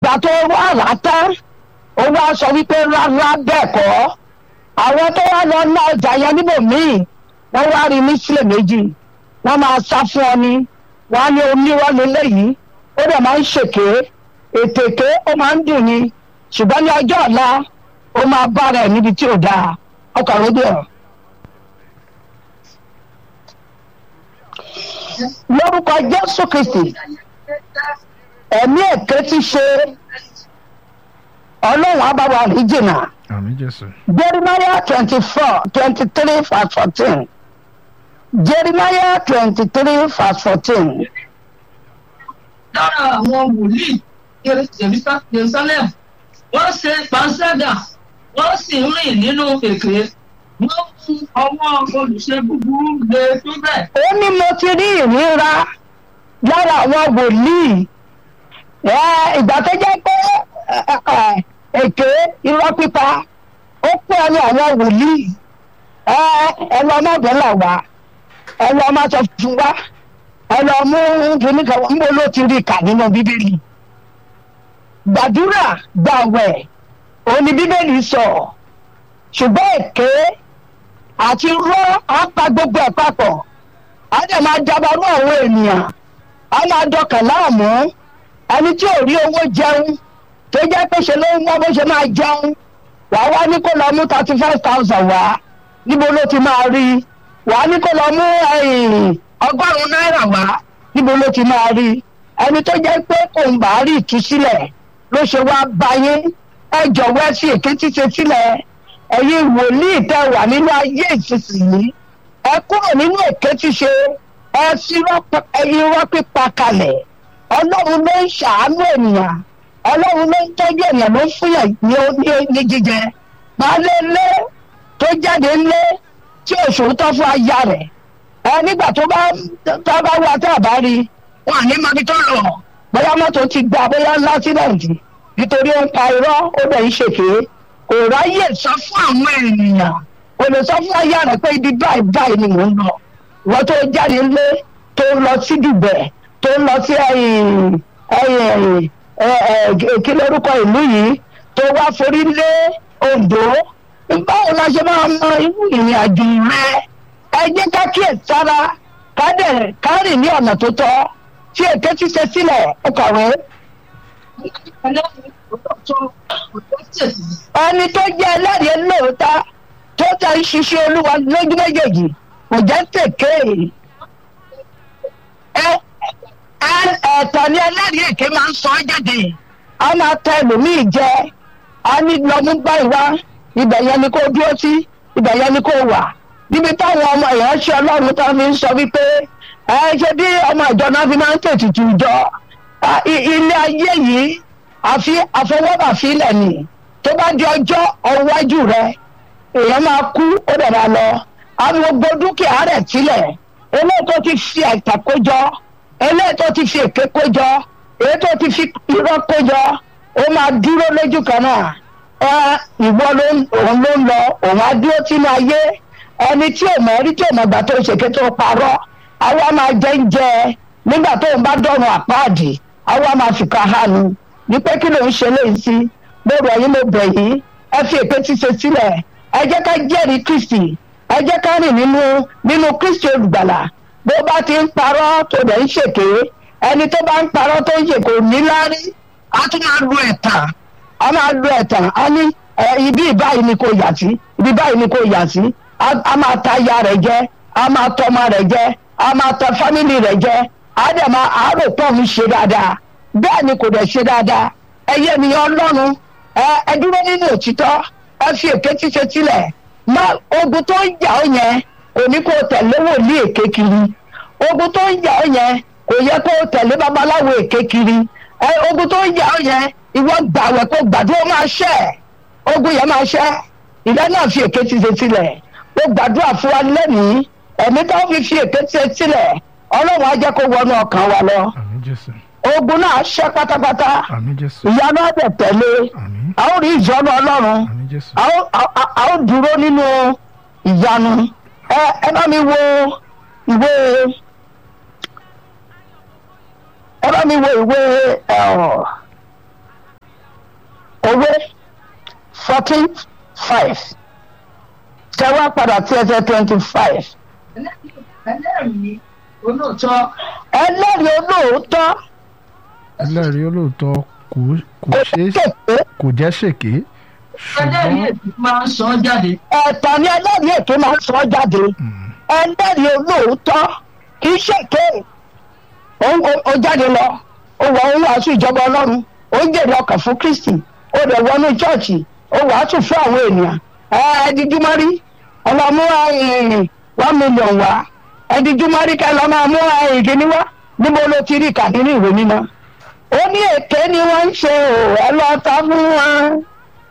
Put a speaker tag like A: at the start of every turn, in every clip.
A: ìgbà tó wà látá ó wá sọ wípé rárá bẹ́ẹ̀ kọ́ àwọn tó wá lọ ná ọjà yẹn níbòmíì wọ́n wá rí ní sílẹ̀ méjì wọ́n máa sá fún ọ ní wọ́n á ní onírọ́ lélẹ́yìí ó dẹ̀ máa ń ṣèké ètèké ó máa ń dùn ni ṣùgbọ́n ní ọjọ́ ọ̀la ó máa bára ẹ̀ níbi tí ò dáa ọkọ̀ àròdì ọ̀. lórúkọ jésù kristi ẹ̀mí èké ti ṣe ọlọ́run àbáwá rí jìnnà
B: àmì jésù
A: jeremiah twenty four twenty three verse fourteen jeremiah twenty three verse fourteen
C: lára àwọn wòlíì Jerusa- jerusalem wọ́n ṣe panṣágà wọ́n sì ń rìn nínú èké wọ́n mú ọwọ́ olùṣe búburú lé tó bẹ́ẹ̀.
A: ó ní mo ti rí ìríra lára àwọn wòlíì ẹ, ìgbà tó jẹ́ pé ẹ, ẹ, ẹ, èké irọ́ pípa ó pé ẹnu àwọn wòlíì ẹ ẹ lọ ọmọdé là wá ẹ lọ ọmọ sọ fún wa ẹ lọ mú kíní kan ń bó ló ti rí kà nínú bíbélì gbàdúrà gbàwẹ̀ òun ni bíbélì sọ ṣùgbọ́n èké àti rọ́ apá gbogbo ẹ̀ papọ̀ á dẹ̀ máa dabarú àwọn ènìyàn á máa dọkàn láàmú ẹni tí ò rí owó jẹun tó jẹ́ pé ṣe ló ń wá bó ṣe máa jẹun wàá wá ní kó lọ mú thirty five thousand wá níbo ló ti máa rí wàá ní kó lọ mú ẹ̀yìn, ọgọ́rùn-ún náírà wá níbo ló ti máa rí ẹni tó jẹ́ pé kò ń bá rí ìtúsílẹ̀ ló ṣe wá báyé ẹ jọ̀wọ́ ẹ fi èké tíṣe sílẹ̀ ẹ̀yin wòlíì tẹ́ wà nínú ayé ìsinsìnyí ẹ kúrò nínú èké ṣíṣe ẹ fi irọ́- ẹ irọ́ pípa kalẹ̀ ọlọ́run ló ń ṣàánú ènìyàn ọlọ́run ló ń tọ́jú ènìyàn ló ń fúnyàn ní ní- ní jíjẹ baálé ilé tó jáde ńlé tí òṣòótọ́ fún aya rẹ̀ ẹ nígbà tó bá tó bá wá tá a bá rí wọn à ní mọ́bí tó lọ bóyá mọ́tò ti gba bóyá lásìlẹ̀ǹtì nítorí ó ń pa irọ́ ó dẹ̀ ń ṣèké kò ráyè sọ fún àwọn ènìyàn kò lè sọ fún aya rẹ̀ pé ibi báyìí báyìí ni mò ń lọ wọ́n tó jáde ńlé tó ń lọ sí dùbẹ̀ tó ń lọ sí ẹ̀yìn ẹ̀yìn ẹ̀ kí lórúkọ ìlú yìí tó wá forí lé Oǹdó báwo la ṣe máa mọ irú ìrìn àjò rẹ ẹ jẹ́ ká kíyè sára ká dẹ̀ ká rìn ní ọ̀nà tó tọ́ tí èké ti ṣe sílẹ̀ ó kọ̀wé ẹni tó jẹ́ ẹlẹ́rìí lóòótọ́ tó tẹ̀ ń ṣiṣẹ́ olúwa lójú méjèèjì kò jẹ́ tèké ẹ ẹ ẹ̀tọ́ ni ẹlẹ́rìí èké máa ń sọ ọ́ jáde a máa tẹ ẹlòmíì jẹ a ní lọ́mú báyìí wá ibẹ̀ yẹn ni kó dúró sí ibẹ̀ yẹn ni kó wà níbi táwọn ọmọ ìránṣẹ́ ọlọ́run tó fi ń sọ wípé ẹ ṣe bí ọmọ ìjọ náà fi máa ń tètùtù jọ Ah, i- ilé ayé yìí àfi àfọwọ́bà fílẹ̀ ni tó bá di ọjọ́ ọwájú rẹ èèyàn máa kú ó dẹ̀ máa lọ àwọn gbogbo dúkìá rẹ̀ sílẹ̀ eléyìí tó ti fi àìtà kójọ eléyìí tó ti fi èké kójọ èyí tó ti fi irọ́ kójọ ó máa dúró lójú kan náà ẹ ìwọ ló ń òun ló ń lọ òun á dúró sínú ayé ẹni tí ò mọ̀ rí tí ò mọ̀ gbà tó ṣèké tó parọ́ àwa máa jẹ́ ń jẹ nígbà tó ń bá dọ̀rùn àpáàdì àwa máa fi ká hánu ní pé kí ló ń ṣe léyìí sí mo rọ̀ yín mo bẹ̀ yín ẹ fi èké ti ṣe sílẹ̀ ẹ jẹ́ ká jẹ́rìí kristi ẹ jẹ́ ká rìn nínú nínú kristi olùgbàlà bó bá ti ń parọ́ tó dẹ̀ ń ṣèké ẹni tó bá ń parọ́ tó ń ṣe kò ní láárí a tún máa lu ẹ̀tàn a máa lu ẹ̀tàn a ní ẹ, ibi báyìí ni kò yà sí ibi báyìí ni kò yà sí a a máa ta aya rẹ̀ jẹ a máa tọ ọmọ rẹ̀ jẹ a máa tọ fámìlì rẹ̀ jẹ a dẹ̀ máa àárò pọ̀ ń ṣe dáadáa bẹ́ẹ̀ ni kò dẹ̀ ṣe dáadáa ẹyẹ ènìyàn ọlọ́run ẹ ẹ dúró nínú òtítọ́ ẹ fi èké ṣíṣe sílẹ̀ má ogun tó ń jà ó yẹn kò ní kó o tẹ̀lé wòlíì èké kiri ogun tó ń jà ó yẹn kò yẹ kó o tẹ̀lé babaláwo èké kiri ẹ ogun tó ń jà ó yẹn ìwọ gbàwẹ̀ kó gbàdúrà máa ṣẹ́ ogun yẹn máa ṣẹ́ ìdá náà fi èké ṣíṣe sílẹ̀ ó gbàdúrà fún wa lẹ́nìí ẹ̀mí tó fi fi èké ṣe sílẹ̀ ọlọ́run á jẹ́ kó wọnú ọkàn wa lọ
B: àmì jésù
A: ogun náà ṣẹ́ pátápátá
B: àmì jésù
A: ìyanu á dẹ̀ tẹ̀lé
B: àmì
A: a ó rí ìjọ́nú ọlọ́run
B: àmì jésù
A: a ó- a- a- a ó dúró nínú ìyanu ẹ ẹ bá mi wo ìwé ẹ bá mi wo ìwé ẹ ọ fourteen five tẹ́wọ́ padà sí ẹsẹ̀ twenty five
C: ẹlẹ́rìí olóòótọ́
A: ẹlẹ́rìí olóòótọ́
B: ẹlẹ́rìí olóòótọ́ kò kò
A: kò
B: ṣeé
A: kéèké
B: kò jẹ́ ṣèké
C: ẹlẹ́rìí
B: ṣùgbọ́n
C: èsì máa ń sọ ọ́ jáde
A: ẹ̀tàn ni ẹlẹ́rìí èké máa ń sọ jáde
B: mm,
A: ẹlẹ́rìí olóòótọ́ kì í ṣèké Ó- ó- ó jáde lọ ó wọ ohun wàásù ìjọba ọlọ́run ó ń jèrè ọkàn fún kristi ó rẹ̀ wọnú chọ́ọ̀chì ó wàásù fún àwọn ènìyàn ẹ̀ẹ́díjúmọ́rí ọlọ́mú one million wá ẹ̀ẹ́díjúmọ́rí kẹ́ lọ́ máa mú ìkíní wá níbo ló ti rí kà nínú ìwé mímọ́ ó ní èké ni wọ́n ń ṣe ò ẹ lọ ta fún wọn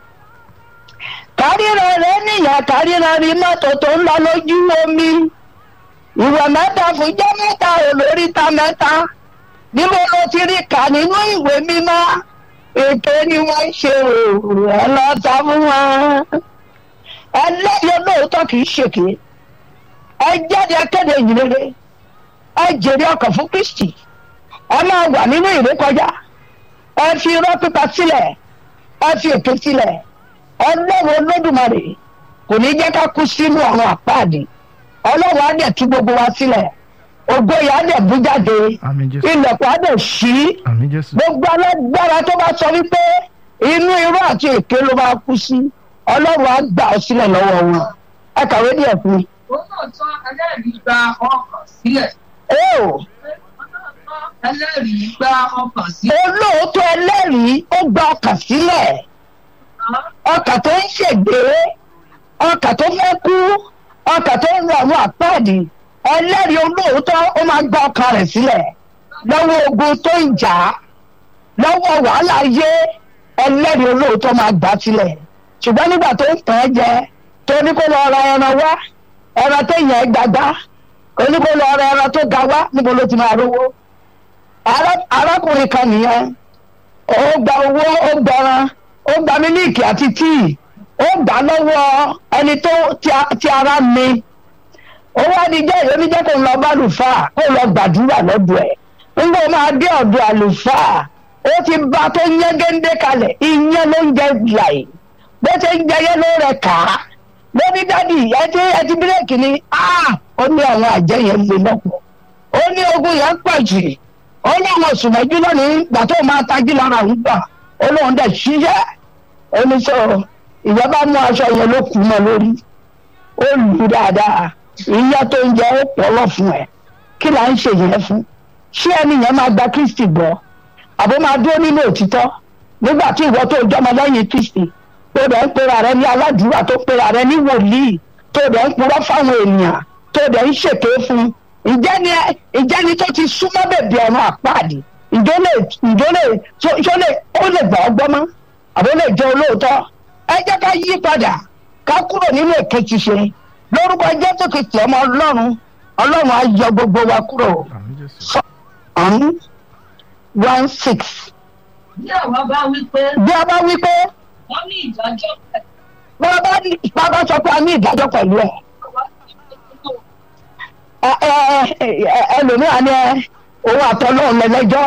A: kárìíra rẹ níyà kárìíra rí mọ́tò tó ń lọ lójú omi ìwà mẹ́ta fún jẹ́ mẹ́ta olóríta mẹ́ta níbo ló ti rí kà nínú ìwé mímọ́ èké ni wọ́n ń ṣe òòrùn ẹ lọ ta fún wọn. ẹlẹ́yìn olóòótọ́ kì í ṣèké ẹ jáde akéde ìyìnrere ẹ jèrè ọkàn fún kristi ẹ máa wà nínú ìrékọjá ẹ fi irọ́ pípa sílẹ̀ ẹ fi èké sílẹ̀ ọlọ́run olódùmarè kò ní jẹ́ ká kú sínú àwọn àpáàdì ọlọ́run á dẹ̀ tú gbogbo wa sílẹ̀ ògo yà á dẹ̀ bú jáde
B: àmín jésù
A: ilẹ̀kùn á dẹ̀ ṣí
B: àmín jésù
A: gbogbo alágbára tó bá sọ wípé inú irú àti èké ló máa kú sí ọlọ́run á gbà ọ́ sílẹ̀ lọ́wọ́ wọn ẹ kàwé díẹ̀ fún mi.
C: olóòótọ́ ẹlẹ́rìí gba ọkàn sílẹ̀
A: ó
C: olóòótọ́ ẹlẹ́rìí gba ọkàn sílẹ̀
A: olóòótọ́ ẹlẹ́rìí ó gba ọkàn sílẹ̀ ọkàn tó ń ṣègbè ọkàn tó fẹ́ kú ọkàn tó ń lo àwọn àpáàdì ẹlẹ́rìí olóòótọ́ ó máa gba ọkàn rẹ̀ sílẹ̀ lọ́wọ́ ogun tó ń jà á lọ́wọ́ wàhálà ayé ẹlẹ́rìí olóòótọ́ máa gbà á sílẹ̀ ṣùgbọ́n nígbà tó ń tàn án jẹ tó ní kó lọ ra ẹran wá ẹran tó yàn ẹ́ gbàgbá kó ní kó lọ ra ẹran tó ga wá níbo ló ti máa rówó Ará- arákùnrin kan nìyẹn ó gba owó ó gbẹran ó gba mílíìkì àti tíì ó gbà lọ́wọ́ ẹni tó ti a- ti ara mi ó wá ní jẹ́ ìwé mi jẹ́ kó ń lọ bá àlùfáà kó lọ gbàdúrà lọ́dọ̀ ẹ̀ nígbà ó máa dé ọ̀dọ̀ àlùfáà ó ti bá tó yẹn géńdé kalẹ̀ ìyẹn ló ń jẹ láì bó ṣe ń jẹyẹ ló rẹ kà á lóní dádì ẹ ti ẹ ti bírèkì ni ah ó ní àwọn àjẹ́ yẹn lè lọ́pọ̀ ó ní ogun yẹn pọ̀ jù ó ní àwọn oṣù mẹ́jú lónìí gbà tó máa tají lára òun gbà ó lóun dẹ̀ ṣiṣẹ́ ó ní sọ ìjọba mú aṣọ yẹn ló kù mọ́ lórí ó lù ú dáadáa ìyá tó ń jẹ ó pọ̀lọ́ fún ẹ kí là ń ṣe yẹn fún ṣé ẹni yẹn máa gba kristi gbọ́ àbó máa dúró nínú òtítọ́ nígbà tí ìwọ tó jọmọ lẹ́yìn kristi tó dẹ̀ ń pera rẹ ní aládùúrà tó pera rẹ ní wòlíì tó dẹ̀ ń purọ́ fáwọn ènìyàn tó dẹ̀ ń ṣèké fún ìjẹ́ni ìjẹ́ni tó ti súnmọ́ bèbè ọ̀run àpáàdì ìjọ lè ìjọ lè ṣó lè ó lè gbà ọgbọ́n mọ́ àbó lè jẹ́ olóòótọ́ ẹ jẹ́ ká yí padà ká kúrò nínú èké ṣíṣe lórúkọ jésù kìtì ọmọ ọlọ́run ọlọ́run á yọ gbogbo wa kúrò
B: àmín jésù
A: ọ̀hún one six
C: bí àwa bá wí pé
A: bí a bá wí pé
C: wọ́n ní ìdájọ́ pẹ̀
A: bàbá bàbá sọ pé a ní ìdájọ́ pẹ̀lú ẹ̀
C: wá sí ìdókòwò
A: ẹ ẹ ẹ ẹlòmíràn ni ẹ òun àtọ́lọ́run lẹ́lẹ́jọ́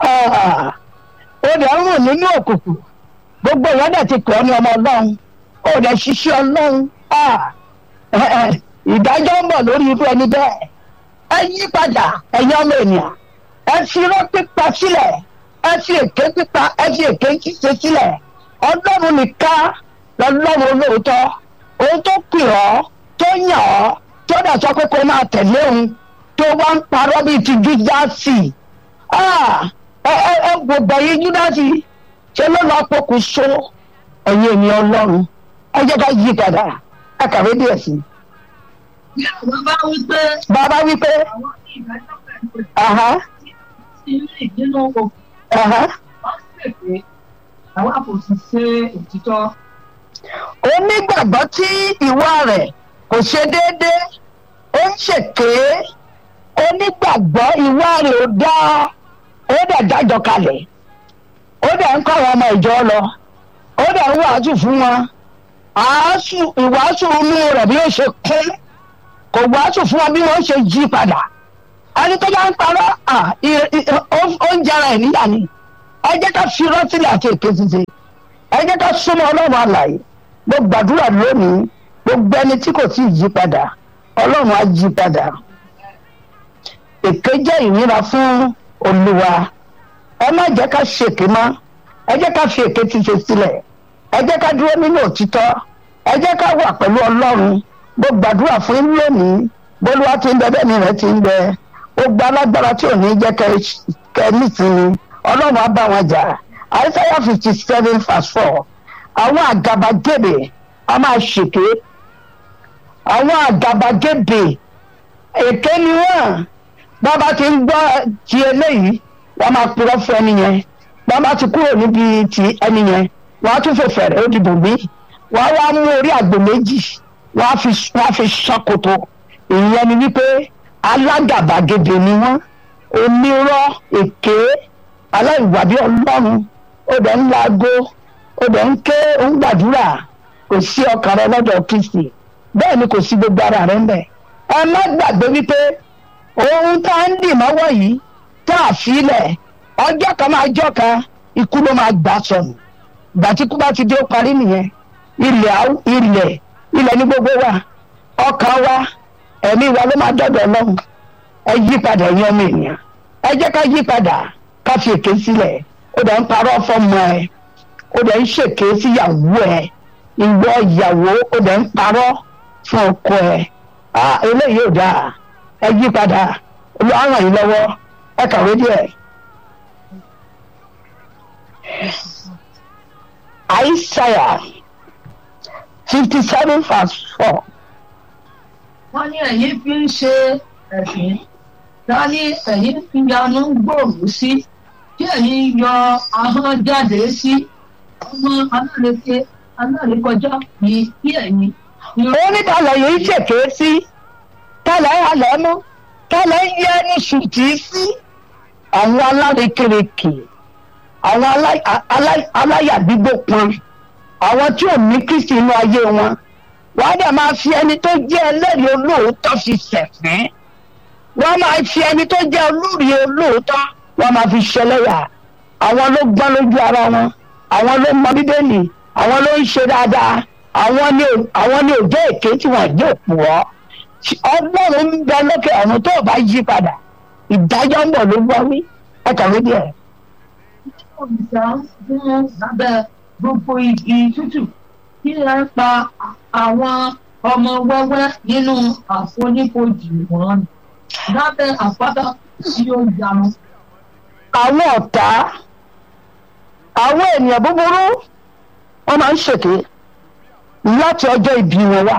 A: ó dẹ̀ ń rùn nínú òkùnkùn gbogbo ìyá dẹ̀ ti pè ọ́ ní ọmọ ọlọ́run ó dẹ̀ ṣiṣẹ́ ọlọ́run Ah, ẹ, ẹ, ìdájọ́ ń bọ̀ lórí irú ẹni bẹ́ẹ̀ ẹ yí padà ẹ̀yin ọmọ ènìyàn ẹ fi irọ́ pípa sílẹ̀ ẹ fi èké pípa ẹ fi èké ṣíṣe sílẹ̀ ọlọ́run nìkan lọ́lọ́run olóòótọ́ òun tó pè ọ́ tó yàn ọ́ tó dẹ̀ sọ pé kó máa tẹ̀lé òun tó wá ń parọ́ bíi ti júdásì Ah, ẹ ẹ ẹ gbogbo ẹ̀yin júdásì ṣe ló lọ́ọ́ pokùnso ẹ̀yin ènìyàn ọlọ́run ẹ jẹ́ ká yí padà ẹ kàwé díẹ̀ sí i.
C: bí àwa bá wí pé
A: bàbá wípé
C: àwọn ní ìdájọ́ pẹ̀lú
A: aha,
C: tí ń rìn nínú òkú
A: aha,
C: wọ́n sì pé àwa kò sì ṣe òtítọ́
A: onígbàgbọ́ tí ìwà rẹ̀ kò ṣe déédéé ó ń ṣèké onígbàgbọ́ ìwà rẹ̀ ò dáa ó dẹ̀ dájọ́ kalẹ̀ ó dẹ̀ ń kọ́ àwọn ọmọ ìjọ lọ ó dẹ̀ ń wàásù fún wọn àásù ìwàásù inú rẹ̀ bí ó ṣe kún kò wàásù fún wọn bí wọ́n ṣe jí padà ẹni tó bá ń parọ́ à, ì- ì- ó- ó ń jẹra ẹ̀ níyà ni ẹ jẹ́ ká fi rọ́tílẹ̀ àti èké ṣiṣe ẹ jẹ́ ká súnmọ́ ọlọ́run àlàyé mo gbàdúrà lónìí gbogbo ẹni tí kò tí ì yí padà ọlọ́run á yí padà èké jẹ́ ìnira fún olúwa ẹ má jẹ́ ká ṣèké mọ́ ẹ jẹ́ ká fi èké ti ṣe sílẹ̀ ẹ jẹ́ ká dúró nínú òtítọ́ ẹ jẹ́ ká wà pẹ̀lú ọlọ́run mo gbàdúrà fún yín lónìí bólúwa ti ń bẹ bẹ́ẹ̀ ni rẹ̀ ti ń bẹ gbogbo alágbára tí ò ní jẹ́ kẹ́ nísìnyí ọlọ́run á bá wọn jà àìsáyà fifty seven verse four àwọn àgàbàgebè a máa ṣèké àwọn àgàbàgebè èké ni wọ́n bàbá ti ń gbọ́ ti eléyìí wọ́n máa purọ́ fún ẹni yẹn bàbá ti kúrò níbi ti ẹni yẹn wọ́n á tún fò fẹ̀rẹ̀ ó dìbò mí wọ́n á wá mú orí àgbò méjì wọ́n á fi wọ́n á fi ṣàkóso ìyẹn ni wípé alágàbàgebè ni wọ́n onírọ́ èké aláìwàbí ọlọ́run ó dẹ̀ ń laago ó dẹ̀ ń ké ó ń gbàdúrà kò sí ọkàn rẹ lọ́dọ̀ kristi bẹ́ẹ̀ ni kò sí gbogbo ara rẹ ńbẹ̀ ẹ má gbàgbé wípé ohun tá à ń dì mọ́wọ́ yìí tá a filẹ̀ ọjọ́ kan máa jọ́ kan ikú ló máa gbà sọnù ìgbà tí ikú bá ti dé ó parí nìyẹn ilẹ̀ ilẹ̀ ilẹ̀ ní gbogbo wa ọkàn wa ẹ̀mí wa ló máa dọ̀dọ̀ ọlọ́run ẹ yí padà ẹ̀yin ọmọ ènìyàn ẹ jẹ́ ká yí padà ká fi èké sílẹ̀ ó dẹ̀ ń parọ́ fọ́mọ ẹ ó dẹ̀ ń ṣèké síyàwó ẹ ìwọ ìyàwó ó dẹ̀ ń parọ́ fún ọkọ ẹ eléyìí ò dáa ẹ yí padà olùwà ràn yín lọ́wọ́ ẹ kàwé díẹ̀. Isaiah fifty seven verse four.
C: wọ́n ní ẹ̀yin fi ń ṣe ẹ̀sìn ta ní ẹ̀yin fi yanu gbòòrò sí tí ẹ̀yin yọ ahọ́n jáde sí ọmọ alárèké alárèkọjá ní kí ẹ̀yin.
A: ó ní tàlẹ̀ yìí ṣèké sí tàlẹ̀ halẹ̀ mú tàlẹ̀ yẹ ní ṣùtì sí àwọn alárékérekè àwọn aláyàgbígbó pọn àwọn tí ò ní kristi inú ayé wọn wọ́n á dẹ̀ máa fi ẹni tó jẹ́ ẹlẹ́rìí olóòótọ́ fi ṣẹ̀fín wọ́n máa fi ẹni tó jẹ́ olórí olóòótọ́ wọ́n máa fi ṣẹlẹ́yà àwọn ló gbọ́n lójú ara wọn àwọn ló mọ bíbélì àwọn ló ń ṣe dáadáa àwọn ni àwọn ni òjò èké tí wọ́n jẹ́ òpùrọ́ ọlọ́run ń bẹ lókè ọ̀run tó o bá yí padà ìdájọ́ ń bọ̀ ló gbọ́ wí ẹ kàwé díẹ̀.
C: òrìṣà fún lábẹ́ gbogbo igi tútù kí ẹ pa àwọn ọmọ wẹ́wẹ́ nínú àfonífojì wọn lábẹ́ àpáta tí ó yanu.
A: àwọn ọ̀tá àwọn ènìyàn búburú wọ́n máa ń ṣèké láti ọjọ́ ìbí wọn wá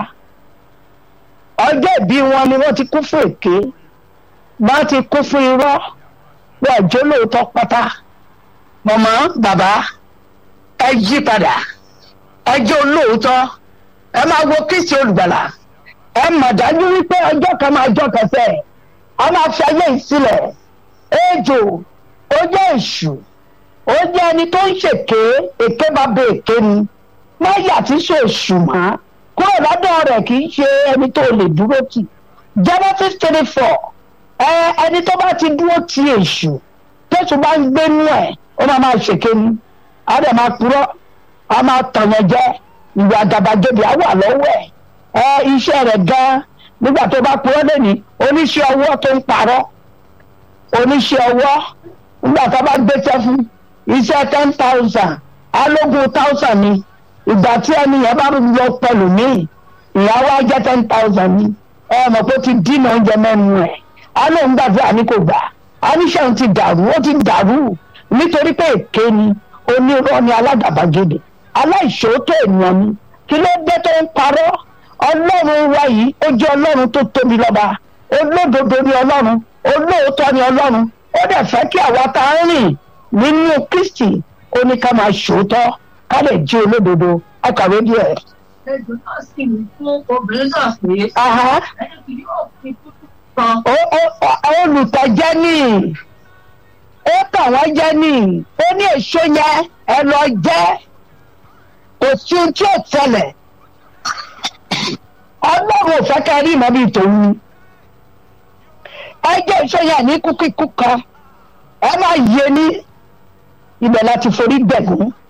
A: ọjọ́ ìbí wọn ni wọ́n ti kún fún èké wọ́n ti kún fún irọ́ wọ́n àjọ lóòótọ́ pátá mọ̀mọ́ bàbá ẹ yí padà ẹ jẹ́ olóòótọ́ ẹ máa wo kristi olùgbàlà ẹ mọ̀ dájú wípé ọjọ́ kan máa jọ kẹsẹ̀ a máa fi ayé yìí sílẹ̀ ejò ó jẹ́ èṣù ó jẹ́ ẹni tó ń ṣèké èké bá bẹ èké ni máyà tí ṣe èṣù mọ́ kúrò lọ́dọ̀ rẹ̀ kì í ṣe ẹni tó lè dúró tì genesis twenty four ẹ ẹni tó bá ti dúró ti èṣù tẹ̀sù bá ń gbénú ẹ̀ ó máa máa ṣèké ni á dẹ̀ máa purọ́ á máa tọ̀yàn jẹ ìwà àgàbàgebè á wà lọ́wọ́ ẹ̀ ẹ iṣẹ́ rẹ̀ gan-an nígbà tó bá purọ́ lẹ́ni oníṣẹ́ ọwọ́ tó ń parọ́ oníṣẹ́ ọwọ́ nígbà tó bá gbéṣẹ́ fún iṣẹ́ ten thousand alógún thousand ni ìgbà tí ẹni yẹn bá lọ pẹ̀lú mi ìyàwó á jẹ́ ten thousand ni ẹ mọ̀ pé ó ti dínà oúnjẹ mẹ́nu ẹ̀ á lóun gbàdúrà ní kò gbà á níṣẹ́ òun ti dàrú ó ti dàrú nítorí pé èké ni onírọ́ ni aládàbàgèdè aláìṣòótọ́ ènìyàn ni kí ló dé tó ń parọ́ ọlọ́run wa yìí ó jẹ́ ọlọ́run tó tóbi lọ́ba olódodo ni ọlọ́run olóòótọ́ ni ọlọ́run ó dẹ̀ fẹ́ kí àwa tá a ń rìn nínú kristi ó ní ká máa ṣòótọ́ ká lè jí olódodo akàwé díẹ̀.
C: ejò náà sì ń fún obìnrin náà pé
A: Aha.
C: ẹni kì yóò fi tútù kan
A: Ó- ó- ó- olùtọ̀jẹ́ ní ó tàn wọ́n jẹ́ ní ó ní èso yẹn ẹ lọ jẹ́ kò sí ohun tí ò tẹlẹ̀ ọlọ́run ò fẹ́ ká rí ìmọ̀ bíi tòun ẹ jẹ́ èso yẹn ní kúkíkú kan ẹ máa yé ní ibẹ̀ láti forí gbẹ̀gún